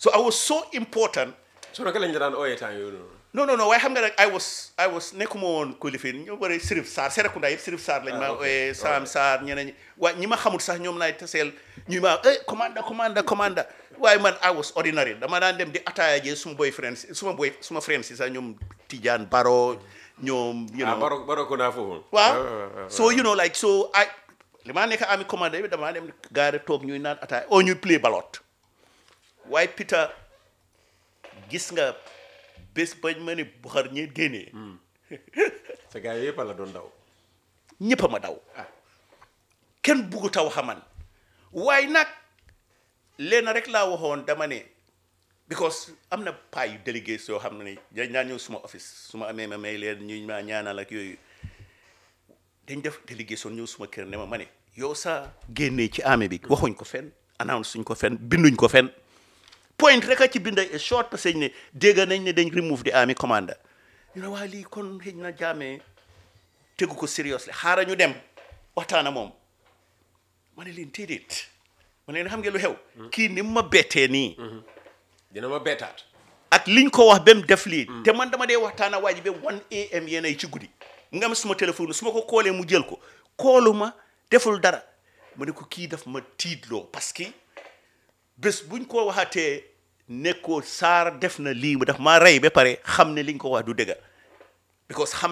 so I was so important so naka lañ la daan ooyee temps yooyu noonu non non non waaye xam nga rek I was I was nekkuma woon kulifin ñu bëri Sirif Sarr Serekunda yëpp Sirif Sarr lañ ma Ah, ok. ooyee Sam Sarr ñeneen ñi waaye ñi ma xamul sax ñoom laay taseel ñu ma eh commanda commanda commanda waaye man I was ordinary dama daan dem di ataaya jee suma boy friends suma boy suma friends yi sax ñoom Tidiane Baro ñoom you ah know baro baro ko naa foofu waaw so you know like so I li maa nekk ami commandé bi damaa dem gaare toog ñuy naan ataaya o ñuy play ballot waaye Peter gis nga bés bañ ma ne Buxar ñi génnee sa gars yi yëpp la doon daw ñëpp a ma daw kenn buggu taw xaman waaye nag leen rek laa waxoon dama ne because am na paa yu délégué soo xam ne dañ naan ñëw suma office su ma amee ma may leen ñu ma ñaanal ak yooyu dañ def délégation ñëw suma kër ne ma ma ne yow sa génnee ci armée bi waxuñ ko fenn announce suñ ko fenn binduñ ko fenn point rek a ci binda a short passage ne dégg nañ ne dañ remove the army commander ñu ne waa lii kon xëj na jaamee tegu ko seriously xaaral ñu dem waxtaana moom ma ne leen déedéet ma ne leen xam ngeen lu xew kii ni mu ma bettee nii dina ma bettaat ak liñ ko wax ba mu def lii te man dama dee waxtaana waa ji ba 1 am yéen ay ci guddi mu nga am suma téléphone su ma ko koolee mu jël ko koolu ma deful dara ma ne ko kii daf ma tiitloo parce que bés buñ ko waxatee nekkoo saar def na lii mu daf maa rey ba pare xam ne liñ ko wax du dëgga because xam